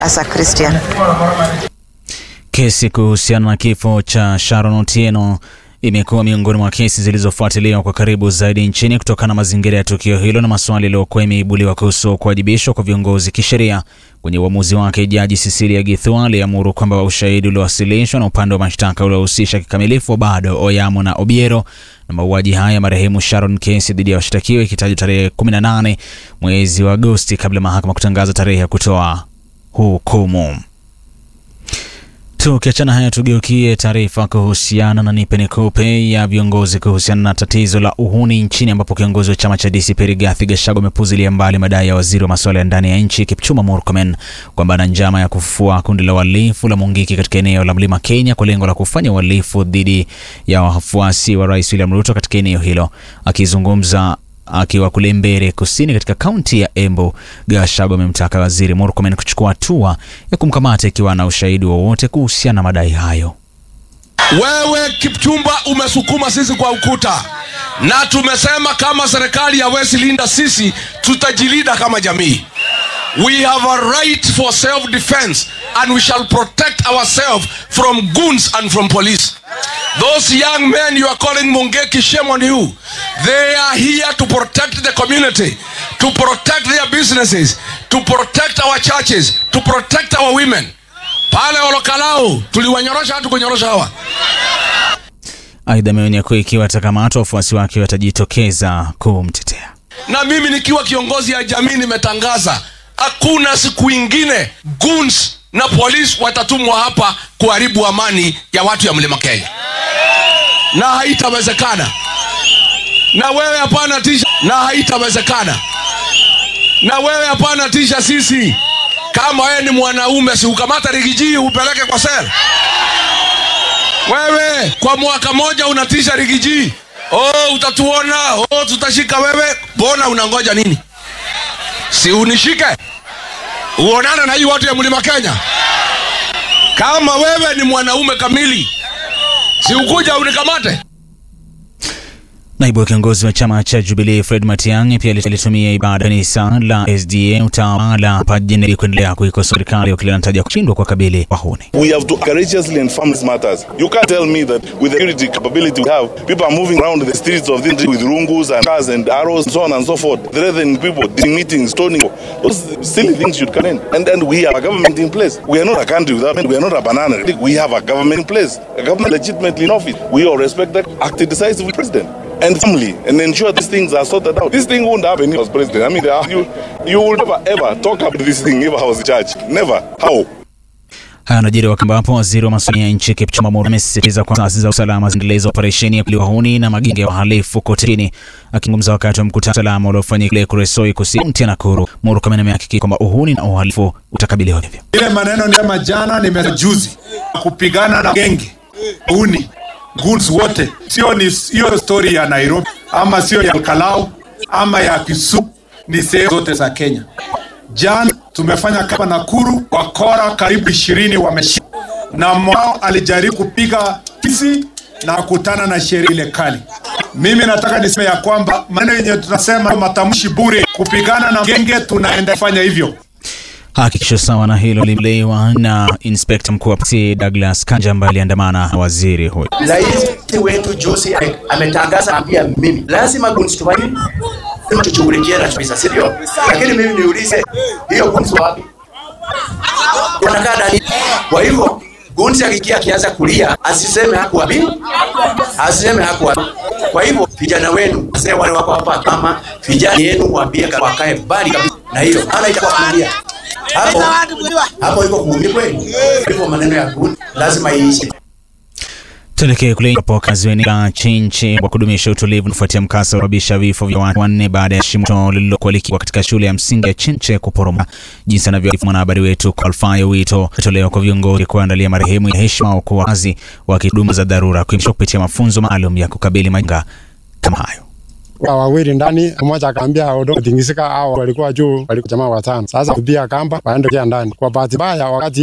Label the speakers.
Speaker 1: as a Christian.
Speaker 2: Kesi kuhusiana na kifo cha Sharon Otieno imekuwa miongoni mwa kesi zilizofuatiliwa kwa karibu zaidi nchini kutokana na mazingira ya tukio hilo na maswali yaliyokuwa imeibuliwa kuhusu kuwajibishwa kwa viongozi kisheria. Kwenye uamuzi wake, Jaji Cecilia Githua aliamuru kwamba ushahidi uliowasilishwa na upande wa mashtaka uliohusisha kikamilifu bado Oyamo na Obiero na mauaji haya ya marehemu Sharon, kesi dhidi ya washtakiwa ikitajwa tarehe 18 mwezi wa Agosti kabla ya mahakama kutangaza tarehe ya kutoa hukumu. Tukiachana haya, tugeukie taarifa kuhusiana na nipe nikupe ya viongozi kuhusiana na tatizo la uhuni nchini, ambapo kiongozi wa chama cha DCP Rigathi Gachagua amepuzilia mbali madai ya waziri wa masuala ya ndani ya nchi Kipchumba Murkomen kwamba ana njama ya kufufua kundi la uhalifu la Mungiki katika eneo la Mlima Kenya kwa lengo la kufanya uhalifu dhidi ya wafuasi wa Rais William Ruto katika eneo hilo. Akizungumza akiwa kule Mbere Kusini katika kaunti ya Embu, Gachagua amemtaka waziri Murkomen kuchukua hatua ya kumkamata ikiwa na ushahidi wowote kuhusiana na madai hayo.
Speaker 3: Wewe Kipchumba umesukuma sisi kwa ukuta, na tumesema kama serikali hawezi linda sisi, tutajilinda kama jamii. We have a right for self defense and we shall protect ourselves from goons and from police. Those young men you are calling Mungeki, shame on you. They are here to protect the community, to protect their businesses, to protect our churches, to protect our women. Pale Olokalao tuliwanyorosha hatu kunyorosha hawa.
Speaker 2: Aidha, ameonya kuwa ikiwa atakamatwa wafuasi wake watajitokeza kumtetea.
Speaker 3: Na mimi nikiwa kiongozi ya jamii nimetangaza hakuna siku ingine goons na polisi watatumwa hapa kuharibu amani ya watu ya mlima Kenya, na haitawezekana. Na wewe hapana tisha, na haitawezekana. Na wewe hapana tisha sisi. Kama wewe ni mwanaume, si ukamata rigiji upeleke kwa sel. Wewe kwa mwaka moja unatisha rigiji, oh, utatuona, oh, tutashika wewe. Mbona unangoja nini? Si unishike uonane na hii watu ya mlima Kenya. Kama wewe ni mwanaume kamili, si ukuja unikamate.
Speaker 2: Naibu wa kiongozi wa chama cha Jubilee Fred Matiang'i pia alitumia ibada kanisa la SDA utawala hapa jijini kuendelea kuikosoa serikali wakili anataja kushindwa kwa kabili wahuni.
Speaker 4: We have to courageously inform these matters. You can't tell me that with the security capability we have, people are moving around the streets of this country with rungus and cars and arrows and so on and so forth, threatening people, doing meetings, stoning. Those silly things should come in. And then we have a government in place. We are not a country without, we are not a banana. We have a government in place, a government legitimately in office. We all respect that, act decisively, president and family and ensure these things are sorted out. This thing wouldn't happen if I was president. I mean, you, you would never ever talk about this thing if I was in charge. Never. How?
Speaker 2: Haya yanajiri wakati ambapo waziri wa masuala ya nchi Kipchumba Murkomen amesisitiza kwamba taasisi za usalama zinaendeleza operesheni ya kuliwa wahuni na magenge ya wahalifu kote nchini. Akizungumza wakati wa mkutano wa usalama uliofanyika kule Kuresoi Kusini, kaunti ya Nakuru, Murkomen amehakikisha kwamba uhuni na uhalifu utakabiliwa hivyo.
Speaker 5: Ile maneno nisema jana, nimejuzi kupigana na genge uhuni goods wote, sio ni hiyo story ya Nairobi ama sio ya Kalau ama ya Kisumu, ni sehemu zote za Kenya. Jana tumefanya kama Nakuru, wakora karibu ishirini wameshika, na mwao alijaribu kupiga kisi na kutana na sheria ile kali. Mimi nataka niseme ya kwamba maneno yenye tunasema matamshi bure, kupigana na genge, tunaenda fanya hivyo.
Speaker 2: Hakikisho sawa na hilo limelewa na inspekta mkuu wa polisi Douglas Kanja ambaye aliandamana na waziri huyo.
Speaker 6: Rais wetu Josi ametangaza pia mimi lazima gunzi tufanye tushughulikie na kabisa, si ndio? Lakini mimi niulize, hiyo gunzi wapi? Wanakaa ndani. Kwa hivyo gunzi akikia akianza kulia, asiseme hakuwa mimi, asiseme hakuwa. Kwa hivyo vijana wenu, wazee wale wako hapa, kama vijana yenu waambie wakae mbali kabisa na hiyo, maana itakuwa kulia hapo hapo, iko kuumia kweli. Hivyo maneno ya gunzi lazima iishi.
Speaker 2: Tuelekee kule ambapo wakazi wa eneo la Chinchi wa kudumisha utulivu kufuatia mkasa uliosababisha vifo vya watu wanne baada ya shimo lililokuwa likiwa katika shule ya msingi ya Chinche kuporomoka. Jinsi anavyoarifu mwanahabari wetu Alfayo, wito tolewa kwa viongozi kuandalia marehemu ya heshima kwa wakazi wa huduma za dharura kuimarisha kupitia mafunzo maalum ya kukabili majanga kama hayo.
Speaker 7: wawili ndani, mmoja akaambia udongo tingisika, au walikuwa juu, walikuwa jamaa watano. Sasa kupia kamba waende ndani. Kwa bahati mbaya wakati